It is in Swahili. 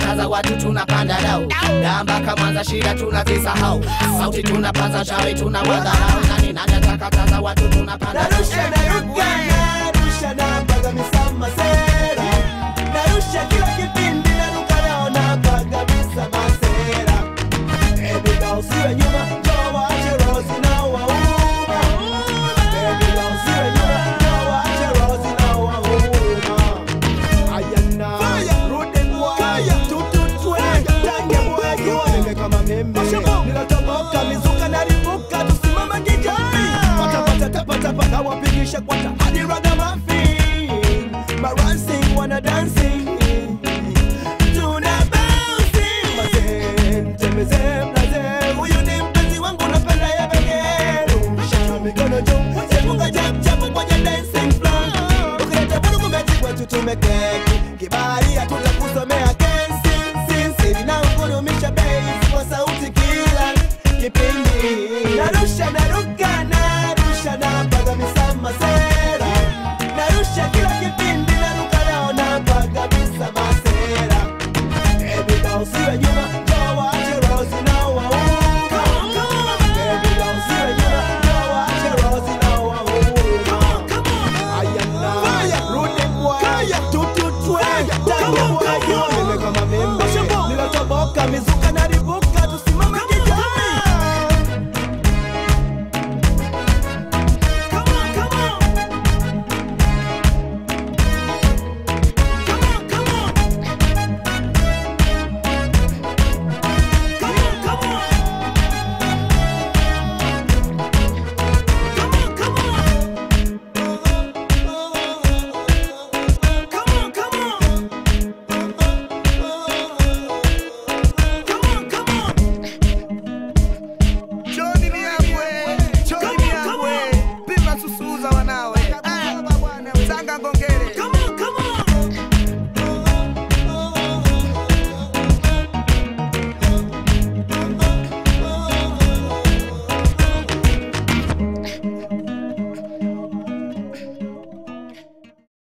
tunakataza watu tunapanda dau damba kamanza shida tunazisahau sauti tunapaza shawi tunawadharau nani nani atakataza watu tunapanda dau narusha naruka narusha napaga misama sera narusha kila kipindi naruka nao napaga misama sera ebiga usiwe nyuma njoo waache rosi na wauma ebiga usiwe nyuma njoo waache rosi na wauma ayana rudi mwaya tututwe tange mwagi wanenge kama mimi ninatoboka mizuka naribuka tusimama kijamii patapata tapatapa na wapigisha kwata hadi ragamuffin marancing wana dancing tuna bouncing mazee mtembeze mlaze huyu ni mpenzi wangu napenda ya pekee shaka mikono juu sepunga chap chap kwenye dancing floor ukileta vurugu mechi kwetu tumekeki kibali hatutakusomea kesi sisi na ungurumisha bass kwa sauti kila kipindi narusha naruka narusha napaga misama sera narusha kila kipindi naruka nao napaga misama sera ebiga usiwe nyuma njoo waache rosi na wauma ebiga usiwe nyuma njoo waache rosi na wauma ayana rudi mwaya tututwe tange mwaya nene kama mimi nilotoboka mizuka naribuka tusimame kijamii Come on, come on. Come on, come on. Come on, come on. Come on, come on. Come on, come on. Come on, come on. Choni miangwe, choni miangwe, pima susuza wanawe. Ah, Tanga ngonge